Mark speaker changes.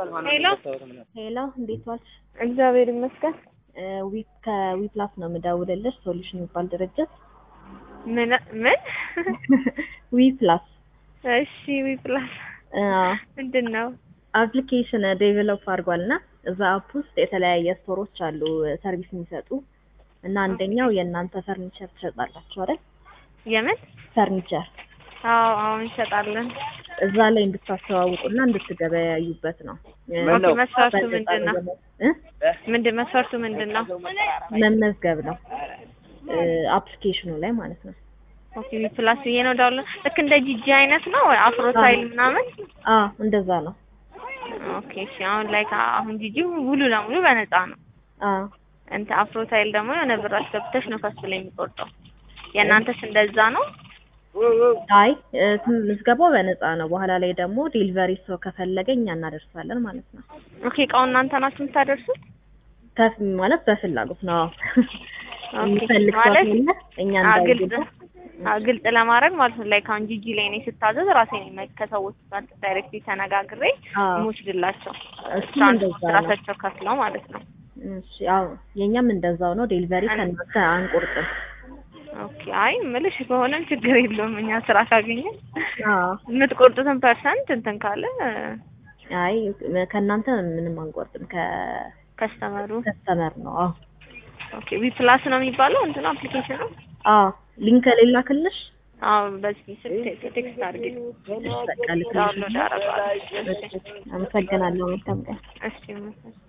Speaker 1: ሄሎ
Speaker 2: ሄሎ እንዴት ዋልሽ?
Speaker 1: እግዚአብሔር ይመስገን።
Speaker 2: ዊ ከዊፕላስ ነው የምደውልልሽ ሶሉሽን የሚባል ድርጅት
Speaker 1: ምን ምን?
Speaker 2: ዊፕላስ
Speaker 1: እሺ ዊፕላስ ምንድን ነው?
Speaker 2: አፕሊኬሽን ዴቨሎፕ አድርጓል እና እዛ አፕ ውስጥ የተለያየ ስቶሮች አሉ ሰርቪስ የሚሰጡ እና አንደኛው የእናንተ ፈርኒቸር ትሸጣላችሁ አይደል?
Speaker 1: የምን?
Speaker 2: ፈርኒቸር
Speaker 1: አዎ አዎ እንሸጣለን።
Speaker 2: እዛ ላይ እንድታስተዋውቁና እንድትገበያዩበት ነው።
Speaker 1: ኦኬ መስፈርቱ ምንድን ነው?
Speaker 2: እ?
Speaker 1: ምንድን መስፈርቱ ምንድን ነው?
Speaker 2: መመዝገብ ነው አፕሊኬሽኑ ላይ ማለት ነው።
Speaker 1: ኦኬ ዊፕላስ ብዬ ነው ዳውንሎድ ልክ እንደ ጂጂ አይነት ነው አፍሮ ሳይል ምናምን
Speaker 2: አ እንደዛ ነው።
Speaker 1: ኦኬ እሺ አሁን ላይ አሁን ጂጂ ሙሉ ለሙሉ በነፃ ነው።
Speaker 2: አ
Speaker 1: እንተ አፍሮ ሳይል ደግሞ የሆነ ብር አስገብተሽ ነው ከሱ ላይ የሚቆርጠው። የእናንተስ እንደዛ ነው?
Speaker 2: አይ እ፣ ምዝገባው በነፃ ነው። በኋላ ላይ ደግሞ ዴሊቨሪ ሰው ከፈለገ እኛ እናደርሳለን ማለት ነው።
Speaker 1: ኦኬ እቃውን እናንተ ናችሁ የምታደርሱት?
Speaker 2: ከፍ ማለት በፍላጎት ነው። አዎ።
Speaker 1: ኦኬ
Speaker 2: የሚፈልግ ሰው
Speaker 1: ማለት
Speaker 2: ካለ እኛ
Speaker 1: አ ግልጽ
Speaker 2: እንዳይገባ
Speaker 1: አ ግልጽ ለማድረግ ማለት ነው። ላይክ አሁን ጂጂ ላይ እኔ ስታዘዝ ራሴ ነኝ ከሰዎች ጋር ዳይሬክትሊ ተነጋግሬ
Speaker 2: አዎ።
Speaker 1: የምወስድላቸው
Speaker 2: እሱም
Speaker 1: ትራንስፖርት
Speaker 2: እንደዛ ነው።
Speaker 1: ራሳቸው ከፍለው ማለት ነው።
Speaker 2: እሺ አዎ፣ የኛም እንደዛው ነው። ዴሊቨሪ ከእናንተ አንቆርጥም።
Speaker 1: ኦኬ አይ እምልሽ ከሆነም ችግር የለውም እኛ ስራ ካገኘን
Speaker 2: አዎ።
Speaker 1: የምትቆርጡትን ፐርሰንት እንትን ካለ
Speaker 2: አይ ከእናንተ ምንም አንቆርጥም። ከከስተመር
Speaker 1: ከስተመሩ
Speaker 2: ነው። አዎ
Speaker 1: ኦኬ ዊፕላስ ነው የሚባለው እንትኑ አፕሊኬሽን ነው።
Speaker 2: አዎ። ሊንክ ሌላክልሽ?
Speaker 1: አዎ በዚህ ስልክ ቴክስት አድርጊ
Speaker 2: እሺ በቃ ልክልሽ።
Speaker 1: ዳውንሎድ አደርጋለሁ።
Speaker 2: አመሰግናለሁ። መልካም ቀን።
Speaker 1: እሺ